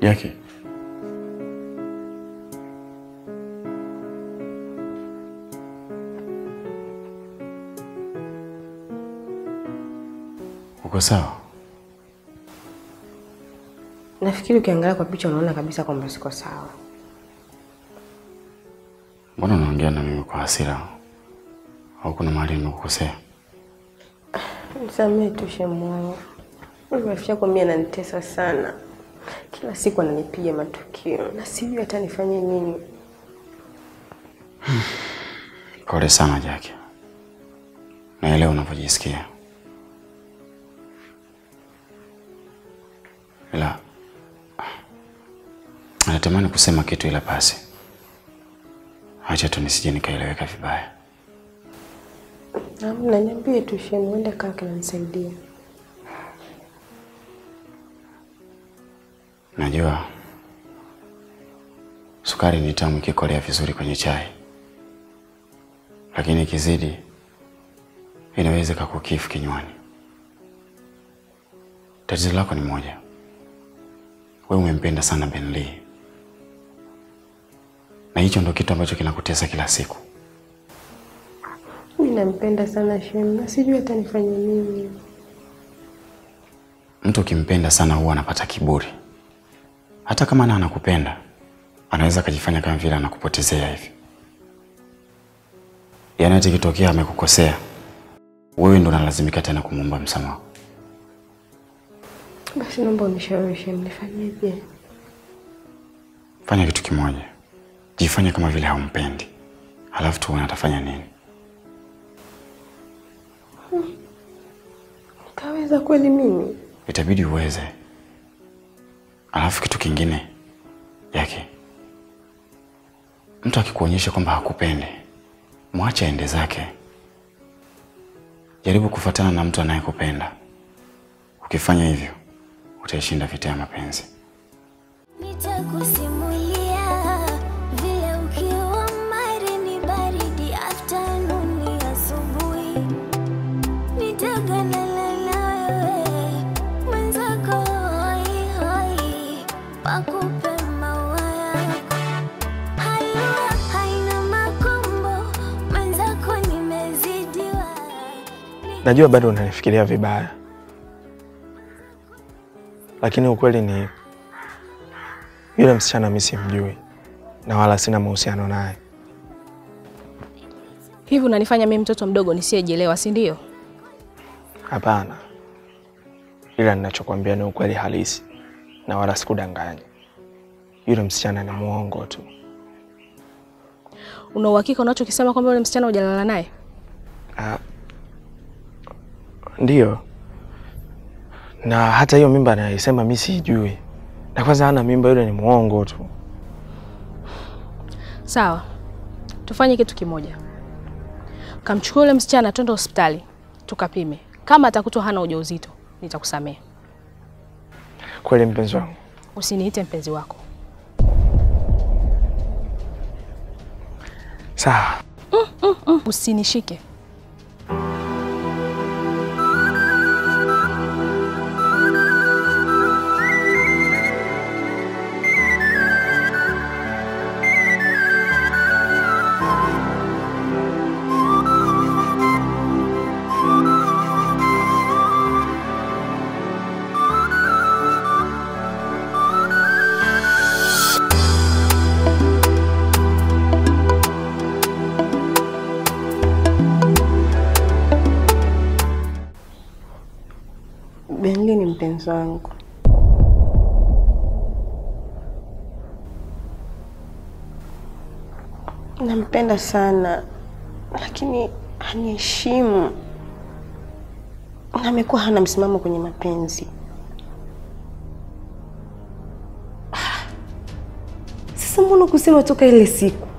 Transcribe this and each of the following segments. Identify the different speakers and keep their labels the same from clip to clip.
Speaker 1: Yake uko sawa?
Speaker 2: Nafikiri ukiangalia kwa picha unaona kabisa kwamba siko sawa.
Speaker 1: Mbona unaongea na mimi kwa hasira? Au kuna mahali nimekukosea?
Speaker 2: Nisamehe tu shemu wangu. Huyu rafiki yako mimi ananitesa sana. Kila siku ananipiga matukio na sijui hata nifanye nini.
Speaker 1: Pole sana Jackie, naelewa unavyojisikia, ila natamani kusema kitu, ila basi acha tu nisije nikaeleweka vibaya.
Speaker 2: Amna, niambie tu shemu, ende kaa kinanisaidia.
Speaker 1: Najua sukari ni tamu ikikolea vizuri kwenye chai, lakini ikizidi inaweza kakukifu kinywani. Tatizo lako ni moja, wewe umempenda sana Ben Lee, na hicho ndo kitu ambacho kinakutesa kila siku.
Speaker 2: Mimi nampenda sana shemu na sijui hata nifanye nini.
Speaker 1: Mtu ukimpenda sana huwa anapata kiburi, hata kama na anakupenda anaweza akajifanya kama vile anakupotezea hivi. Yaani hata ikitokea amekukosea wewe ndo unalazimika tena kumwomba msamaha.
Speaker 2: Basi naomba unishauri shemu, nifanyeje?
Speaker 1: Fanya kitu kimoja, jifanye kama vile haumpendi, halafu tuone atafanya nini.
Speaker 2: Nitaweza kweli mimi?
Speaker 1: Itabidi uweze. Alafu kitu kingine yake, mtu akikuonyesha kwamba hakupendi, mwache aende zake. Jaribu kufuatana na mtu anayekupenda. Ukifanya hivyo, utaishinda vita ya mapenzi.
Speaker 3: Nitakusimulia vile ukiwa mari ni baridi afternoon asubuhi. Nitaganana na wewe mwenzako hoi hoi, wakupe maua yako. Halua haina makombo, mwenzako nimezidiwa.
Speaker 4: Najua bado unanifikiria vibaya, lakini ukweli ni yule msichana mimi simjui na wala sina mahusiano naye.
Speaker 5: Hivi unanifanya mimi mtoto mdogo nisiyejielewa, si ndio?
Speaker 4: Hapana, ila ninachokwambia ni ukweli halisi na wala sikudanganya. Yule msichana ni muongo tu.
Speaker 5: Una uhakika unachokisema kwamba yule msichana hujalala naye?
Speaker 4: Ah, ndiyo, na hata hiyo mimba anayesema mi siijui, na kwanza hana mimba, yule ni muongo tu.
Speaker 5: Sawa, tufanye kitu kimoja. Kamchukua yule msichana, twende hospitali tukapime. Kama atakutwa hana ujauzito, nitakusamehe.
Speaker 4: Kweli mpenzi wangu,
Speaker 5: Usiniite mpenzi wako.
Speaker 4: sawa.
Speaker 5: Usinishike.
Speaker 2: Benli ni mpenzi wangu. Nampenda sana, lakini haniheshimu na amekuwa hana msimamo kwenye mapenzi. Ah, Sasa mbona kusema toka ile siku?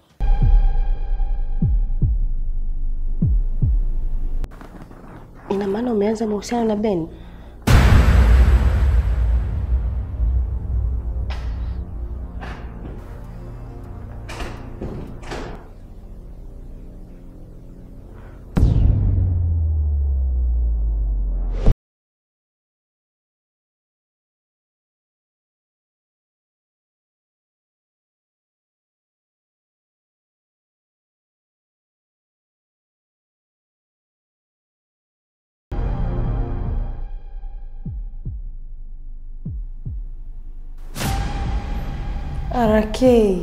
Speaker 2: Ina maana umeanza mahusiano na Ben? RK.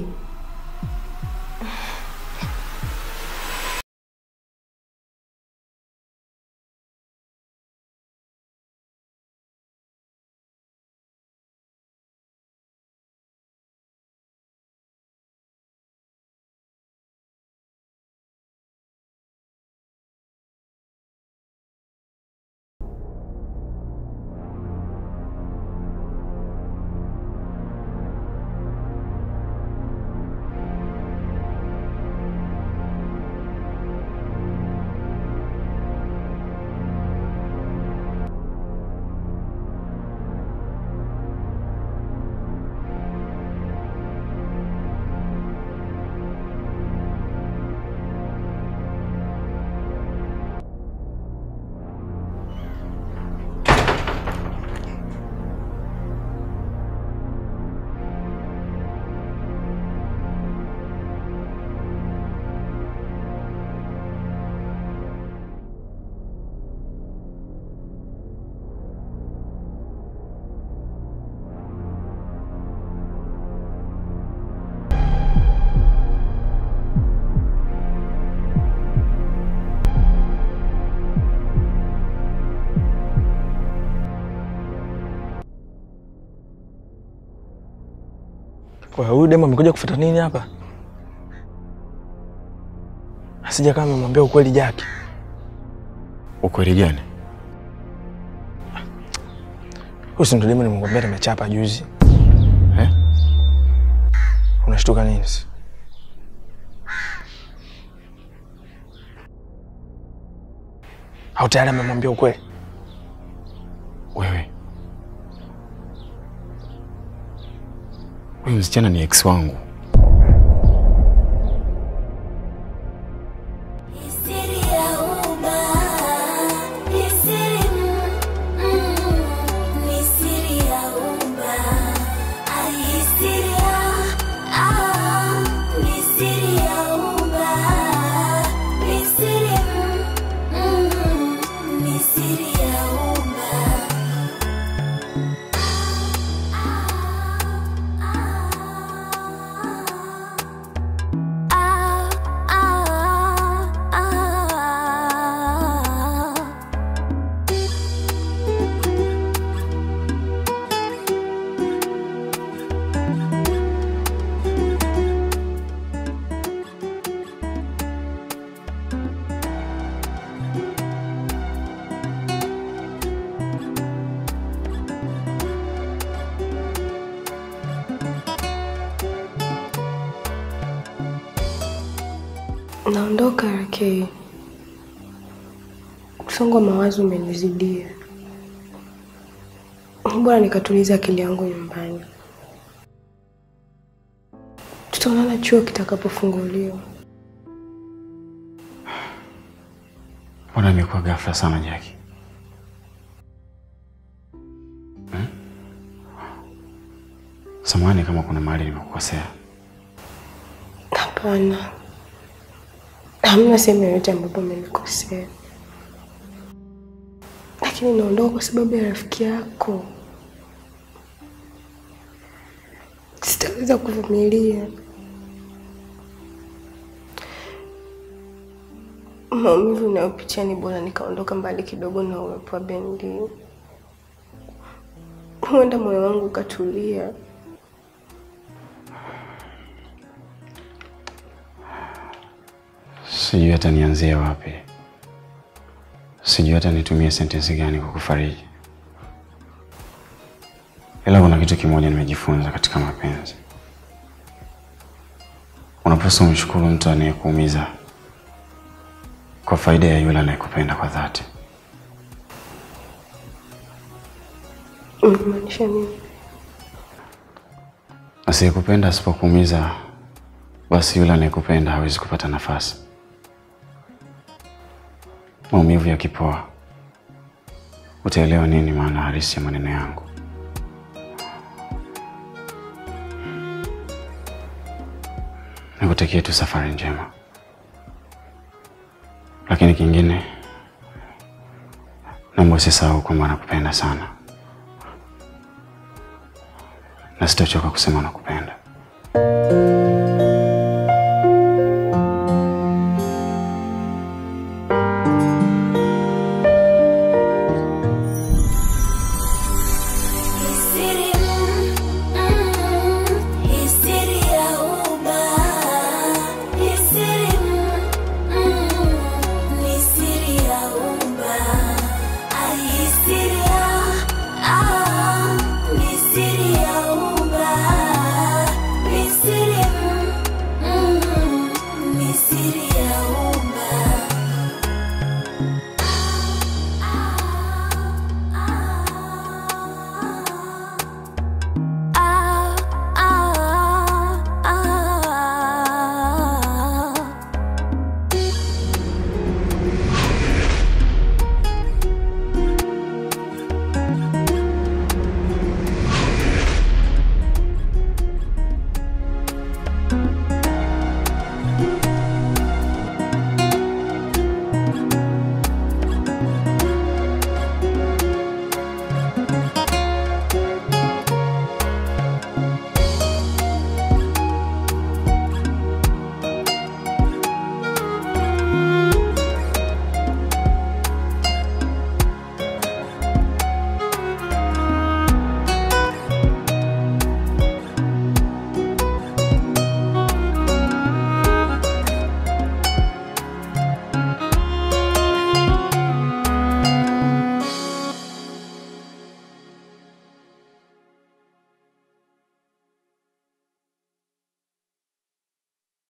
Speaker 4: Kwa hiyo huyu demu amekuja kufuata nini hapa? Asija kama amemwambia ukweli Jaki.
Speaker 1: Ukweli gani?
Speaker 4: Huyu si ndo demu nimemwambia nimechapa juzi.
Speaker 1: Eh?
Speaker 4: Unashtuka nini? sasa? Au tayari amemwambia ukweli?
Speaker 1: Wewe, huyu msichana ni ex wangu.
Speaker 3: Siri ya uba, ni siri, mm, ni siri ya uba. Ai, siri ya, ah, ni siri ya uba. Ni siri, mm, ni siri ya uba. Ah, ah, ah.
Speaker 2: Naondoka RK. Msongo wa mawazo umenizidia. Bora nikatuliza akili yangu nyumbani. Tutaonana chuo kitakapofunguliwa.
Speaker 1: Mbona imekuwa ghafla sana Jaki? Hmm? Samahani kama kuna mahali nimekukosea.
Speaker 2: Hapana, hamna sehemu yoyote ambapo umenikosea, lakini naondoka kwa sababu ya rafiki yako. Sitaweza kuvumilia maumivu unayopitia. Ni bora nikaondoka mbali kidogo na uwepo wa Bendi, huenda moyo wangu ukatulia.
Speaker 1: Sijui hata nianzie wapi, sijui hata nitumie sentensi gani kwa kufariji, ila kuna kitu kimoja nimejifunza katika mapenzi. Unapaswa umshukuru mtu anayekuumiza kwa faida ya yule anayekupenda kwa dhati.
Speaker 2: Unamaanisha nini?
Speaker 1: Asiyekupenda asipokuumiza, basi yule anayekupenda hawezi kupata nafasi. Maumivu yakipoa, utaelewa nini maana halisi ya maneno yangu. Nikutakie tu safari njema, lakini kingine, naomba usisahau kwamba nakupenda sana na sitachoka kusema nakupenda.